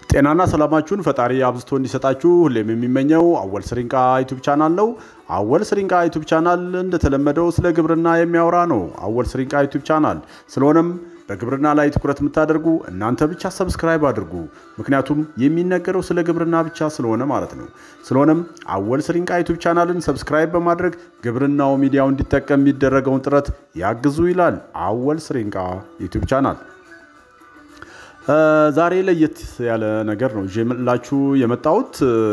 ጤናና ሰላማችሁን ፈጣሪ አብዝቶ እንዲሰጣችሁ ሁሌም የሚመኘው አወል ስሪንቃ ዩቱብ ቻናል ነው። አወል ስሪንቃ ዩቱብ ቻናል እንደተለመደው ስለ ግብርና የሚያወራ ነው። አወል ስሪንቃ ዩቱብ ቻናል ስለሆነም በግብርና ላይ ትኩረት የምታደርጉ እናንተ ብቻ ሰብስክራይብ አድርጉ። ምክንያቱም የሚነገረው ስለ ግብርና ብቻ ስለሆነ ማለት ነው። ስለሆነም አወል ስሪንቃ ዩቱብ ቻናልን ሰብስክራይብ በማድረግ ግብርናው ሚዲያው እንዲጠቀም የሚደረገውን ጥረት ያግዙ ይላል አወል ስሪንቃ ዩቱብ ቻናል። ዛሬ ለየት ያለ ነገር ነው ይዤላችሁ የመጣሁት።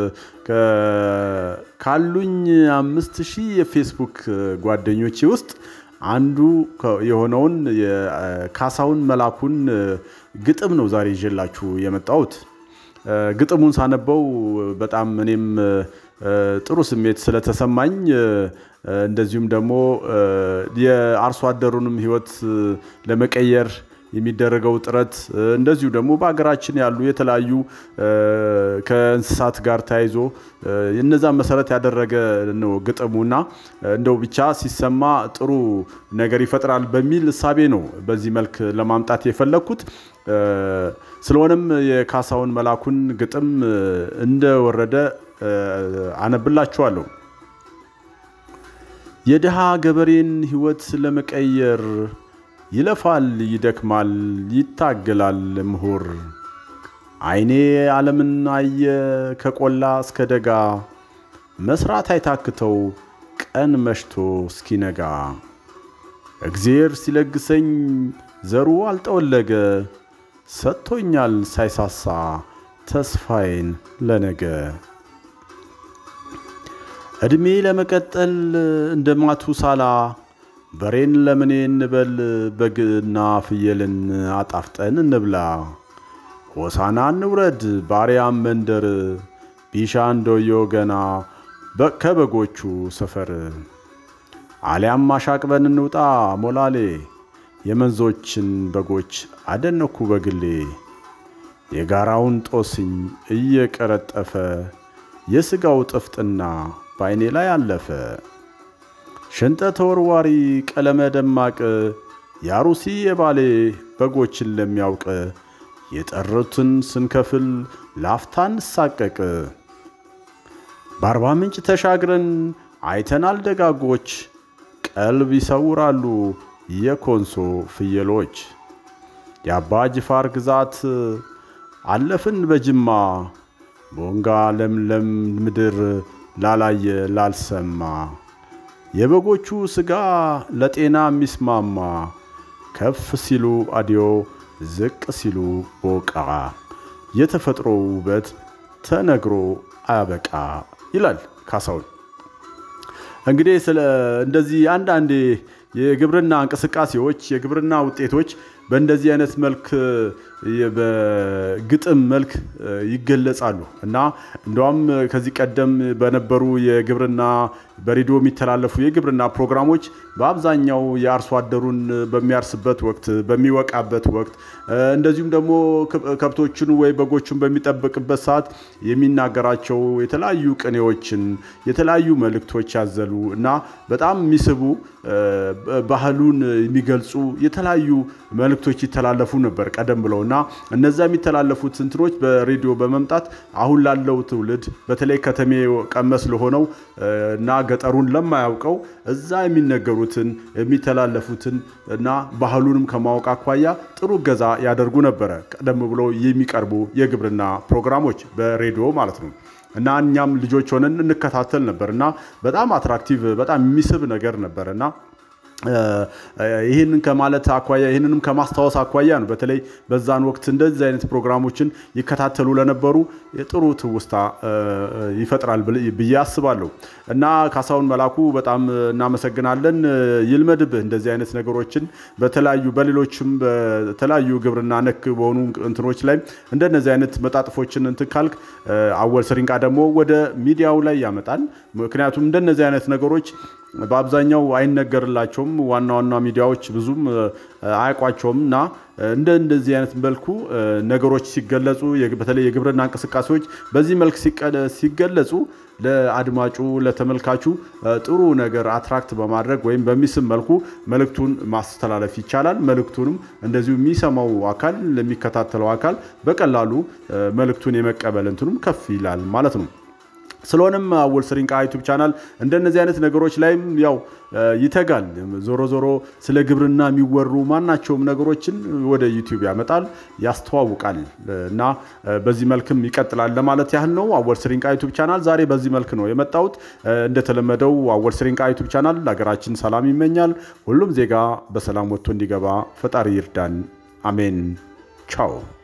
ካሉኝ አምስት ሺህ የፌስቡክ ጓደኞቼ ውስጥ አንዱ የሆነውን የካሳሁን መላኩን ግጥም ነው ዛሬ ይዤላችሁ የመጣሁት። ግጥሙን ሳነበው በጣም እኔም ጥሩ ስሜት ስለተሰማኝ እንደዚሁም ደግሞ የአርሶ አደሩንም ሕይወት ለመቀየር የሚደረገው ጥረት እንደዚሁ ደግሞ በሀገራችን ያሉ የተለያዩ ከእንስሳት ጋር ተያይዞ እነዛን መሰረት ያደረገ ነው ግጥሙና እንደው ብቻ ሲሰማ ጥሩ ነገር ይፈጥራል በሚል እሳቤ ነው በዚህ መልክ ለማምጣት የፈለግኩት። ስለሆነም የካሳሁን መላኩን ግጥም እንደወረደ አነብላችኋለሁ። የድሃ ገበሬን ሕይወት ለመቀየር ይለፋል፣ ይደክማል፣ ይታገላል ምሁር። አይኔ ዓለምን አየ ከቆላ እስከ ደጋ፣ መስራት አይታክተው ቀን መሽቶ እስኪነጋ። እግዜር ሲለግሰኝ ዘሩ አልጠወለገ፣ ሰጥቶኛል ሳይሳሳ ተስፋዬን ለነገ። ዕድሜ ለመቀጠል እንደ ማቱሳላ በሬን ለምኔ እንበል በግና ፍየልን አጣፍጠን እንብላ። ሆሳና እንውረድ ባሪያም መንደር ቢሻ እንደዮ ገና ከበጎቹ ሰፈር አሊያም አሻቅበን እንውጣ ሞላሌ የመንዞችን በጎች አደነኩ በግሌ የጋራውን ጦስኝ እየቀረጠፈ የሥጋው ጥፍጥና በዐይኔ ላይ አለፈ። ሸንጠ ተወርዋሪ ቀለመ ደማቅ የአሩሲ የባሌ በጎችን ለሚያውቅ የጠሩትን ስንከፍል ላፍታ እንሳቀቅ። በአርባ ምንጭ ተሻግረን አይተናል ደጋጎች ቀልብ ይሰውራሉ የኮንሶ ፍየሎች። የአባ ጅፋር ግዛት አለፍን በጅማ ቦንጋ ለምለም ምድር ላላየ ላልሰማ የበጎቹ ሥጋ ለጤና የሚስማማ ከፍ ሲሉ አዲዮ ዝቅ ሲሉ ቦቃ የተፈጥሮ ውበት ተነግሮ አያበቃ ይላል ካሳሁን። እንግዲህ ስለ እንደዚህ አንዳንዴ የግብርና እንቅስቃሴዎች የግብርና ውጤቶች በእንደዚህ አይነት መልክ በግጥም መልክ ይገለጻሉ እና እንደውም ከዚህ ቀደም በነበሩ የግብርና በሬዲዮ የሚተላለፉ የግብርና ፕሮግራሞች በአብዛኛው የአርሶ አደሩን በሚያርስበት ወቅት በሚወቃበት ወቅት እንደዚሁም ደግሞ ከብቶችን ወይ በጎችን በሚጠብቅበት ሰዓት የሚናገራቸው የተለያዩ ቅኔዎችን የተለያዩ መልእክቶች ያዘሉ እና በጣም የሚስቡ ባህሉን የሚገልጹ የተለያዩ መልእክቶች ይተላለፉ ነበር ቀደም ብለው እና እነዛ የሚተላለፉት እንትኖች በሬዲዮ በመምጣት አሁን ላለው ትውልድ በተለይ ከተሜ ቀመስ ለሆነው እና ገጠሩን ለማያውቀው እዛ የሚነገሩትን የሚተላለፉትን እና ባህሉንም ከማወቅ አኳያ ጥሩ እገዛ ያደርጉ ነበረ። ቀደም ብሎ የሚቀርቡ የግብርና ፕሮግራሞች በሬዲዮ ማለት ነው። እና እኛም ልጆች ሆነን እንከታተል ነበር እና በጣም አትራክቲቭ በጣም የሚስብ ነገር ነበር እና ይህንን ከማለት አኳያ ይህንንም ከማስታወስ አኳያ ነው። በተለይ በዛን ወቅት እንደዚህ አይነት ፕሮግራሞችን ይከታተሉ ለነበሩ ጥሩ ትውስታ ይፈጥራል ብዬ አስባለሁ። እና ካሳሁን መላኩ በጣም እናመሰግናለን። ይልመድብህ እንደዚህ አይነት ነገሮችን በተለያዩ በሌሎችም በተለያዩ ግብርና ነክ በሆኑ እንትኖች ላይ እንደነዚህ አይነት መጣጥፎችን እንትን ካልክ አወል ስሪንቃ ደግሞ ወደ ሚዲያው ላይ ያመጣል። ምክንያቱም እንደነዚህ አይነት ነገሮች በአብዛኛው አይነገርላቸውም። ዋና ዋና ሚዲያዎች ብዙም አያውቋቸውም እና እንደ እንደዚህ አይነት መልኩ ነገሮች ሲገለጹ በተለይ የግብርና እንቅስቃሴዎች በዚህ መልክ ሲገለጹ ለአድማጩ ለተመልካቹ ጥሩ ነገር አትራክት በማድረግ ወይም በሚስብ መልኩ መልእክቱን ማስተላለፍ ይቻላል። መልእክቱንም እንደዚሁ የሚሰማው አካል ለሚከታተለው አካል በቀላሉ መልእክቱን የመቀበል እንትኑም ከፍ ይላል ማለት ነው። ስለሆነም አወል ስሪንቃ ዩቱብ ቻናል እንደነዚህ አይነት ነገሮች ላይም ያው ይተጋል። ዞሮ ዞሮ ስለ ግብርና የሚወሩ ማናቸውም ነገሮችን ወደ ዩቲዩብ ያመጣል፣ ያስተዋውቃል እና በዚህ መልክም ይቀጥላል ለማለት ያህል ነው። አወል ስሪንቃ ዩቱብ ቻናል ዛሬ በዚህ መልክ ነው የመጣሁት። እንደተለመደው አወል ስሪንቃ ዩቱብ ቻናል ሀገራችን ሰላም ይመኛል። ሁሉም ዜጋ በሰላም ወጥቶ እንዲገባ ፈጣሪ ይርዳን። አሜን። ቻው